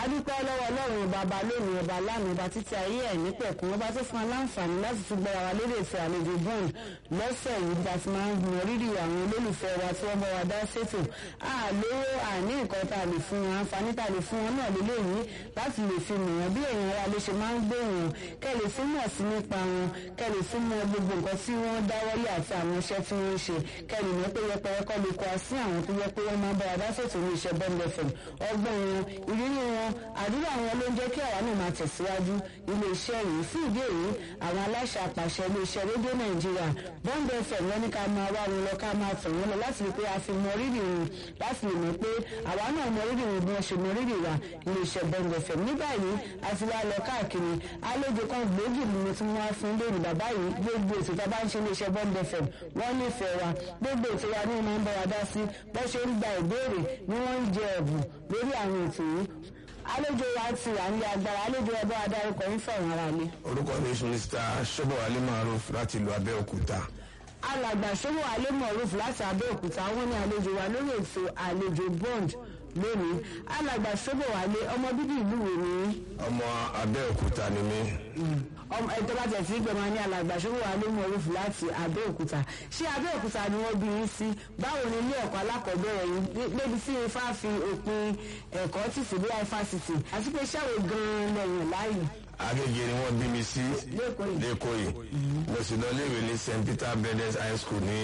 adúpẹ́ lọ́wọ́ ọlọ́run bàbá lónìí ọba lánàá ọba títí ayé ẹ̀ nípẹ̀kún ọba tó fún aláǹfààní láti tún gbọ́ra wa lórí ètò àlejò bond lọ́sẹ̀ yìí bá ti máa ń gbìyànjú rírì àwọn olólùfẹ́ wa tí wọ́n bá wa dá ṣètò àlówó àní nǹkan tá a lè fún wọn àǹfààní tá a lè fún wọn náà lélẹ́yìí láti lè fi mọ̀ wọn bí èèyàn ara ló ṣe máa ń gbé wọn kẹ́ lè fún mọ̀ sí nípa wọn kẹ́ lè fún mọ̀ gbogbo nǹkan tí wọ́n dáwọ́lé àti àwọn iṣẹ́ tí wọ́n ń ṣe kẹ́ lè mọ̀ pé yẹpẹrẹ kọ́ lè kọ́ sí àwọn tó yẹ pé wọ́n máa ń bá wa dá ṣètò ní iṣẹ́ bond fm ọgbọ́n wọn ìrírí wọn àdúrà wọn ló ń jẹ́ kí àwa náà máa tẹ̀síwájú ilé iṣẹ́ yìí fún ìdí èyí àwọn aláṣẹ àpàṣẹ ilé iṣẹ́ rédíò nàìjíríà bond fm wọn ní ká máa wá wọn lọ ká máa tẹ̀ wọn lọ láti rí pé a fi mọ rírì wọn láti lè mọ̀ pé àwa náà mọ rírì wọn bí wọ́n ṣe mọ rírì wa ilé iṣẹ́ bond fm ní báyìí a ti wá lọ káàkiri àlejò kan gbòógì ni mo ti mú wá fún lónìí bàbá yìí gbogbo ètò tá a bá ń ṣe ilé iṣẹ́ bond fm wọ́n nífẹ̀ẹ́ wa gbogbo ètò wa ni wọ́n máa ń bá wa dá sí bó ṣe ń gba ìbéèrè ni wọ́n ń jẹ ẹ̀bùn lórí àwọn ètò yìí àlejò wa ti wà ní agbára àlejò ẹbọ adarúkọ ń fẹ̀wọ̀n ara lé. orúkọ mi ni mr sọ́bọ̀wálé maruf láti ìlú abẹ́òkúta. alàgbà ṣòwò alẹ́ mọ̀rúf láti abẹ́òkúta wọ́n ní àlejò wa lórí ètò àlejò bond lónìí alàgbà ṣòwò alẹ́ ọmọ bíbí ìlú wo ni. ọmọ abẹ́òkúta ni mí. ọmọ ẹ̀tọ́ bá tẹ̀ sí gbẹ̀mọ ní alàgbà ṣòwò alẹ́ mọ̀rúf láti abẹ́òkúta ṣé abẹ́òkúta ni wọ́n bí yín sí báwo ni ilé ẹ̀kọ́ alákọ̀ọ́bẹ̀rẹ̀ yìí débi tí ifá fi òpin ẹ̀kọ́ tì sí bí ifásitì àti pé ṣáwó gan-an lẹ́yìn láàyè agége ni wọ́n bí mi sí Lẹ́kọ̀ọ́ yìí. lẹ́kọ̀ọ́ yìí mo sì lọ léèwé ní st peter brothers high school ní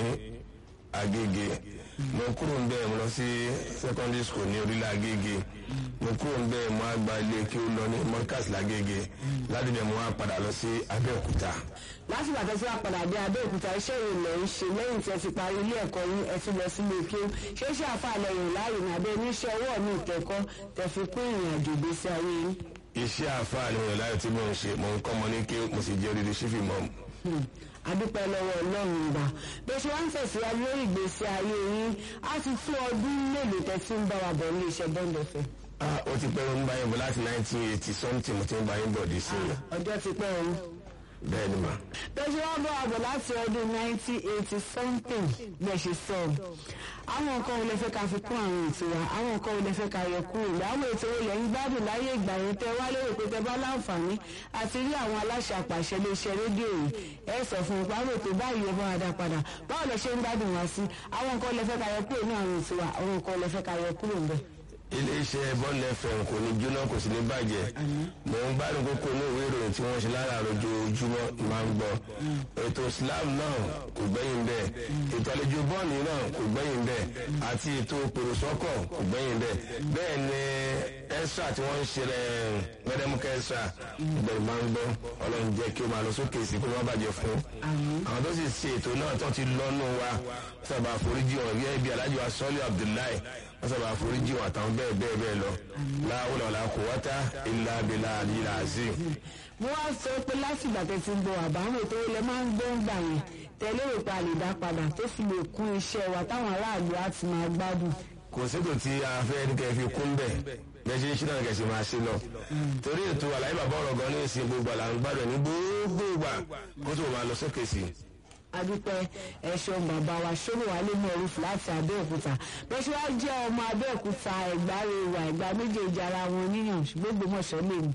agége mo kúrò ń bẹ́ẹ̀ mo lọ sí secondary school ní orílẹ̀ agége mo kúrò ń bẹ́ẹ̀ mo á gba ilé kí ó lọ ní mọ́kàs lágége láti bẹ̀ mo wá padà lọ sí abẹ́òkúta. lásìkò àtẹ́sí wa padà dé abẹ́òkúta iṣẹ́ ìrìnlẹ̀ ń ṣe lẹ́yìn tí ẹ ti parí ilé ẹ̀kọ́ yín ẹ ti lọ sílé kí ó ṣe é ṣe àfàlẹ́ yìí láàyè ní abẹ́ oníṣẹ́ ọwọ́ mi ìkẹ́kọ́ tẹ fi kún ìrìn àjò ìgbésí ayé yín. iṣẹ́ àfáàní wọn láyé tí mo ń ṣe mo ń kọ́ ọmọ ní kí mo sì jẹ́ odidi sífì mọ́ Hmm. adúpẹ́ lọ́wọ́ ọlọ́run ìgbà bí ó ṣe wá ń tẹ̀síwájú lórí ìgbésí ayé yín á ti tó ọdún mélòó tẹ́ tí ń bá wa bọ̀ ní iṣẹ́ bọ́ńdọ̀fẹ́. ah ó ti pẹ́ ń bá yín bọ̀ láti nineteen eighty something mo ti ń bá yín bọ̀ dé sí i ọjọ́ ti pẹ́ o. bẹ́ẹ̀ ni mà. bí ó ṣe wá bọ̀ wa bọ̀ láti ọdún 1980 something bẹ́ẹ̀ ṣe sọ àwọn nǹkan wo lè fẹ́ ká fi kún àwọn ètò wa àwọn nǹkan wo lè fẹ́ ká yọ kúrò ìgbà àwọn ètò wo lẹ́yìn gbádùn láyé ìgbà yẹn tẹ́ wá lérò pé tẹ́ bá láǹfààní àti rí àwọn aláṣẹ àpàṣẹ iléeṣẹ́ rédíò yìí ẹ sọ fún un pé àwọn ètò báyìí ẹ bá wa dá padà báwo lẹ ṣe ń gbádùn wá sí àwọn nǹkan lè fẹ́ ká yọ kúrò ní àwọn ètò wa àwọn nǹkan lè fẹ́ ká yọ kúrò ń bẹ̀. iléeṣẹ́ bọ́ọ̀lù fm kò ní jóná kò sì ní bàjẹ́ mò ń gbádùn kókó ní ìwé ìròyìn tí wọ́n ṣe lára lójoojúmọ́ máa ń gbọ́ ètò islam náà kò gbẹ́yìn bẹ́ẹ̀ ètò àlejò bọ́ọ̀lù náà kò gbẹ́yìn bẹ́ẹ̀ àti ètò pèròsọ́kọ̀ kò gbẹ́yìn bẹ́ẹ̀ bẹ́ẹ̀ ni extra tí wọ́n ń ṣe rẹ̀ gbẹdẹmukẹ́ extra ìbẹ̀rù máa ń gbọ́ ọlọ́run jẹ́ kí ó máa lọ sókè sí kó má bàjẹ́ fún àwọn tó sì ṣe ètò náà tó ti lọ́nù wa sábà foríjì wọn bí ẹbí alájọ asọ́lé abdullahi wọ́n sábà foríjì wọn àtàwọn bẹ́ẹ̀ bẹ́ẹ̀ bẹ́ẹ̀ lọ láwùlọ̀ la kò wáta ilà abilà àdìyà àzí. mo wá sọ pé láti ìgbà tẹ́ ti ń bọ̀ àbáwọn ètò ilẹ máa ń gbọ́ ń gbà yẹn tẹ́lẹ̀ rò pé a lè dá padà tó fi lè kún iṣẹ́ wa táwọn aráàlú á ti máa gbádùn. kò sétò tí a fẹ́ ní kẹ́ fi kún bẹ́ẹ̀ bẹ́ẹ̀ ṣe ń ṣí náà kẹ̀sì máa ṣe lọ. torí ètò àlàyé bàbá ọ̀rọ̀ gan ní ìsìn gbogbo àlà ń gbádùn ní gbogbo ìgbà kó tó máa lọ sókè sí i adúpẹ́ ẹ̀ṣọ́ bàbá wa ṣòro wà lé mọ̀ọ́rùfù láti abẹ́òkúta bẹ́ẹ̀ ṣe wá jẹ́ ọmọ abẹ́òkúta ẹ̀gbá rẹwà ẹ̀gbá méjèèjì ara wọn níyàn gbogbo mọ̀ṣọ́ lè mí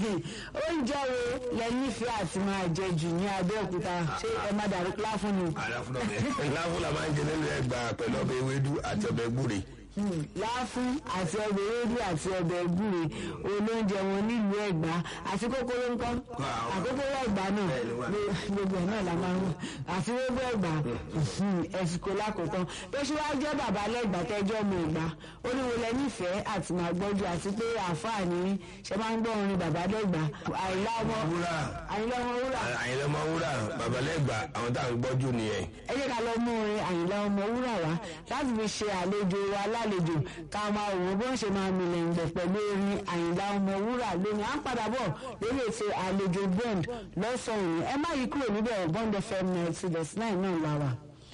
oúnjẹ wo lẹ nífẹ̀ẹ́ àti máa jẹ jù ní abẹ́òkúta ṣé ẹ má dàrú láfún ni. láfún la máa ń jẹ nínú ẹgbà pẹ̀lú ọbẹ̀ ewédú àti ọbẹ̀ gbúre láfún àti ọbẹ̀ ewédú àti ọbẹ̀ gbúre olóúnjẹ wọn nílùú ẹ̀gbá àti kókóró ńkọ́ àkókóró ẹ̀gbá náà gbogbo ẹ̀ náà la máa ń wọ̀ àti gbogbo ẹ̀gbá ẹ̀sìnkò lákòótán tó ṣe wá jẹ́ bàbá lẹ́gbà tẹ́jọ́ ọmọ ẹ̀gbá oníwọlé nífẹ̀ẹ́ àti máa gbọ́jú àti pé àǹfààní ṣe máa ń gbọ́ orin bàbá lẹ́gbà àìlá ọmọ wúrà àyìnlá ọmọ wúrà àyìnlá ọmọ wúrà bàbá lẹ́gbà àwọn tá à ń gbọ́jú nìyẹn. ẹ jẹ́ ká lọ mú orin àyìnlá ọmọ wúrà wá láti fi ṣe àlejò wa lálejò ká máa wò ó bó ń ṣe máa milẹ̀ ǹgbẹ̀ pẹ̀lú orin àyìnlá ọmọ wúrà lónìí à ń padà bọ̀ lórí ètò àlejò bond lọ́sàn-án ẹ má yí kúrò níbẹ̀ bond fm ninety dot nine náà la wà.